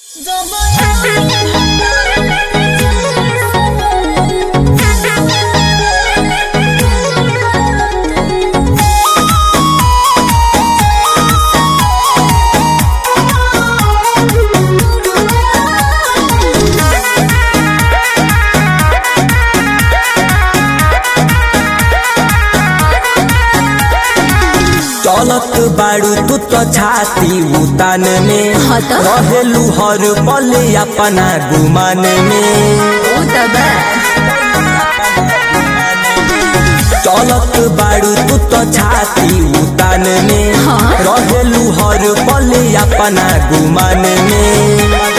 चलत बाड़ू तू तो छाती उतान में हाँ त। रहेलू हर पल अपना गुमान में चलत बाड़ू तू तो छाती उतान में हाँ। रहेलू हर पल अपना गुमान में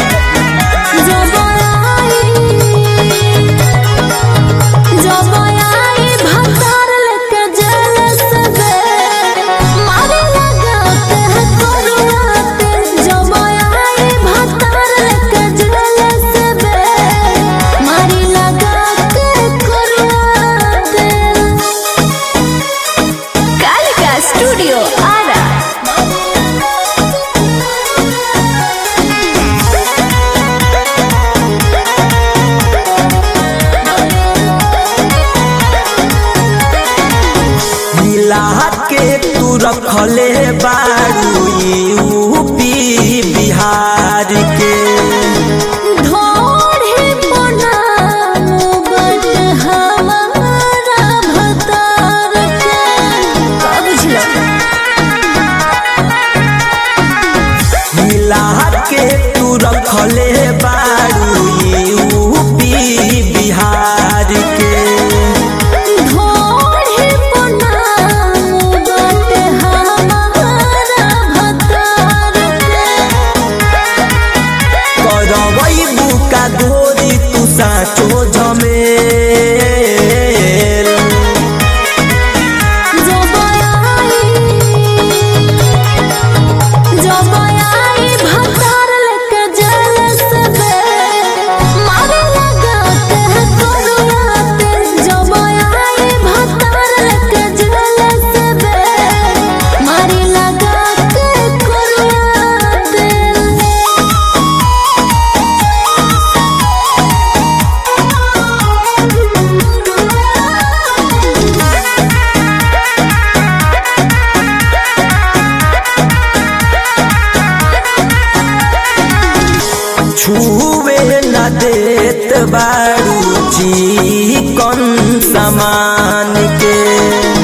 स्टूडियो आरा मिला के तू रखले बाड़ू यूपी बिहार के ढोढ़े बनाओ बट हमारा भतार के का बुझलो मिला के तू रखले बाड़ू यूपी बिहार के ढोढ़े बनाओ बट हमारा भतार के करवई बुका गोरी तू साचो झमेल जब आई जब आई भतार लेके जलस बे मारे लगाते हैं करुआते जब आई भतार लेके जलस बे मारे लगाते करुआते छुए न देत बाड़ू जी कौन सामान के